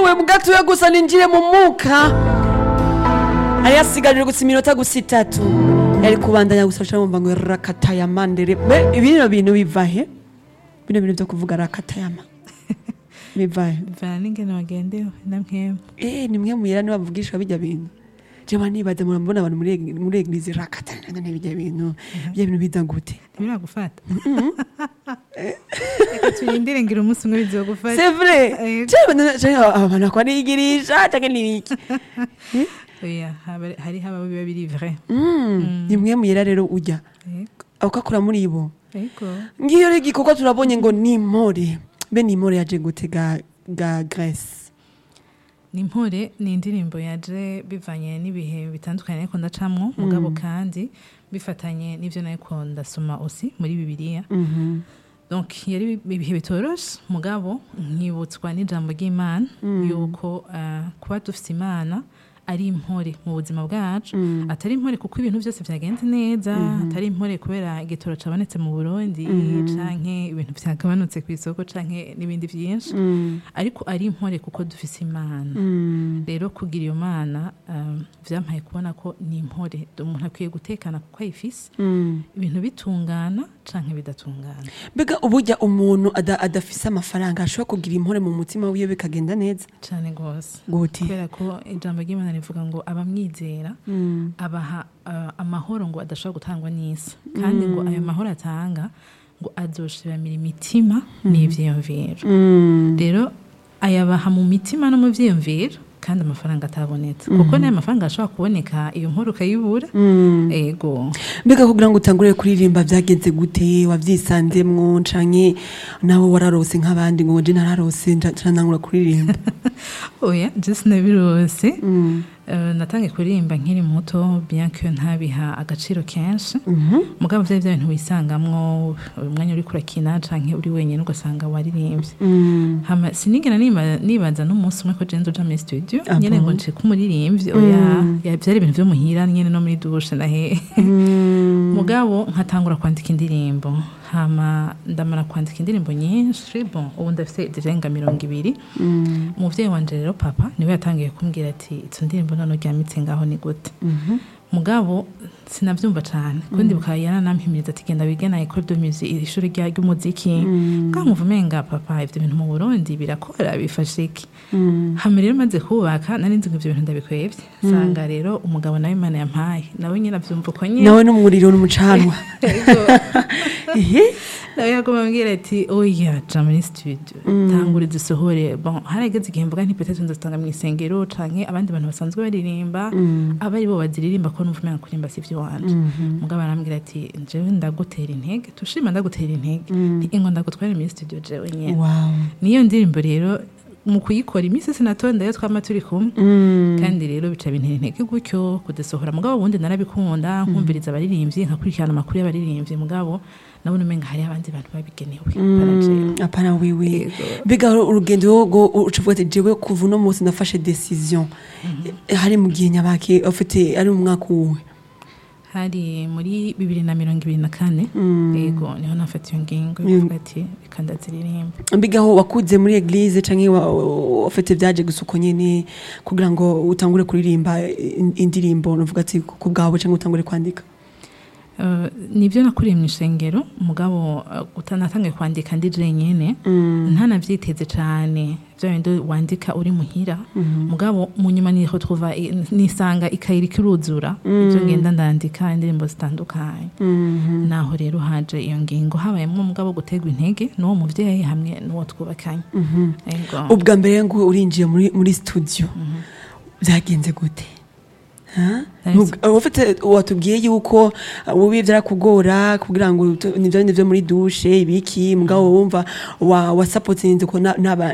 yewe mugatuye gusa ninjire mu muka ari yasigaje gusa iminota gusa itatu yari kubandanya gusa aca mumva ngo rakatayama ndere be ibino bintu biva he bino bintu vyo kuvuga rakatayama biva he bivana n'ingene wagendewe na mwemwe eh ni mwe muyera ni bavugishwa bijya bintu jewe nibaza murambona abantu muri eg- muri eglise rakatayama bijya bintu bijya bintu biza gute ntibiragufata reka turindire ngira umunsi umwe bizogufata c'est vrai Yego. jewe na- jewe abantu akwa nigirisha canke nibiki oya haba- hariho ababa biba biri vrai Mm, ni mwe muyera rero ujya yego ukakura muri bo yego ngiyo rero igikorwa turabonye ngo ni impore be ni impore yaje gute ga ga Grace ni impore ni indirimbo yaje bivanye n'ibihe bitandukanye ariko ndacamwo mugabo kandi bifatanye n'ivyo nariko ndasoma osi muri bibiliya Mhm. donc yari ibihe bitoroshe mugabo nkibutswa n'ijambo ry'imana yuko uh, kuba dufite imana ari impore mu buzima bwacu atari impore kuko ibintu byose byagenze neza atari impore kubera igitoro cabonetse mu burundi canke ibintu byagabanutse ku isoko canke n'ibindi byinshi Mm, ariko ari impore kuko dufise imana mm, rero kugira iyo mana um, vyampaye kubona ko ni impore umuntu akwiye gutekana kuko ayifise mm. ibintu bitungana canke bidatungana mbega uburya umuntu ada- adafise amafaranga ashobora kugira impore mu mutima wiwe bikagenda neza cane gose gute kubera ko ijambo ry'imana rivuga ngo abamwizera Mm, abaha uh, amahoro ngo adashobora gutangwa n'isi kandi ngo ayo mahoro atanga ngo azoshiramira imitima n'ivyiyumviro mm. rero ayabaha mu mitima no mu vyiyumviro kandi amafaranga atabonetse kuko n'ayo mafaranga ashobora kuboneka iyo nkuru ukayibura Mm. ego mbega kugira ngo utangure kuririmba byagenze gute wavyisanzemwo canke nawe wararose nk'abandi ngo je nararose nca nca ntangura kuririmba oya je sinabirose Mm, Uh, natangiye kuririmba nkiri muto bien que ntabiha agaciro kenshi mhm, mugabo vyari vya bintu wisangamwo umwanya uriko urakina canke uri wenyene ugasanga waririmbye mm. hama sinigera niba- nibaza n'umunsi umwe ko je nzoja muri studio Ah nyene bon? ngo nce kumuririmbyi oya ya- vyari ibintu vyo muhira nyene no muri dushe nahe Mm. mugabo nkatangura kwandika indirimbo hama ndamara kwandika indirimbo nyinshi bon ubu ndafise zirenga mirongo ibiri Mm. umuvyeyi wanje rero papa niwe yatangiye kumbwira ati izo ndirimbo none uryamitse ngaho ni gute Mhm. mugabo sinavyumva cane kundi bukaba yaranampimiriza ati genda wige na école de musique ishuri rya ry'umuziki bwankumva umenga papa ivyo bintu mu burundi birakora bifashe iki Mm. hama rero maze kubaka nari nzi ngo ivyo bintu ndabikwevye sanga rero umugabo nawe imana yampaye nawe nyene avyumva uko nyene nawe n'umuriro n'umucanwa Ehe. nawe yaguma ambwira ati oya ja muri studio tangura dusohore bon harageze igihe mvuga nti peut-être nzotanga mu isengero canke abandi bantu basanzwe baririmba aba ari bo baziririmba ko numva umenga kuririmba si ivyo wanje mugabo arambwira ati jewe ndagutera intege tushima ndagutera intege nti ingo ndagutware muri studio jewe nyene wow niyo ndirimbo rero mu kuyikora iminsi sinatonda yo twama turi kumwe Mm. kandi rero bica bintera intege gutyo kudasohora mugabo ubundi narabikunda nkumviriza abaririmbyi nkakurikirana amakuru y'abaririmbyi mugabo nabona umenga hari abandi bantu babigenewe Mm, apana wiwi Yego. mbega urugendo rwo ucuvuga ati jewe kuva uno munsi nafashe decision hari mu gihe nyabaki ufite ari mu mwaka uwe hari muri bibiri na mirongo ibiri na kane yego niho nafata iyo ngingo yo kuvuga ati reka ndaziririmba mbega aho wakuze muri eglise canke wa- ufite vyaje gusa uko nyene kugira ngo utangure kuririmba in- indirimbo nuvuga ati ku bwawe canke utangure kwandika Uh, nibyo nakuriye mu ishengero mugabo uh, utanatangiye kwandika ndi jenyine ntanavyiteze cane vya bindi wandika uri muhira mugabo mu nyuma niho twuva nisanga ikayiri kiruzura ivyo ngenda ndandika indirimbo zitandukanye naho rero haje iyo ngingo habayemwo mugabo gutegwa intege n'uwo muvyeyi hamwe n'uwo twubakanye Ego. ubwa mbere ngo urinjiye muri muri studio byagenze gute Ha? Nahise- Ntub- ufite watubwiye yuko ubi byarakugora kugira ngo tu- nivyo nivyo muri dushe ibiki mugabo wumva wa wasapotinze ko na- n'aba-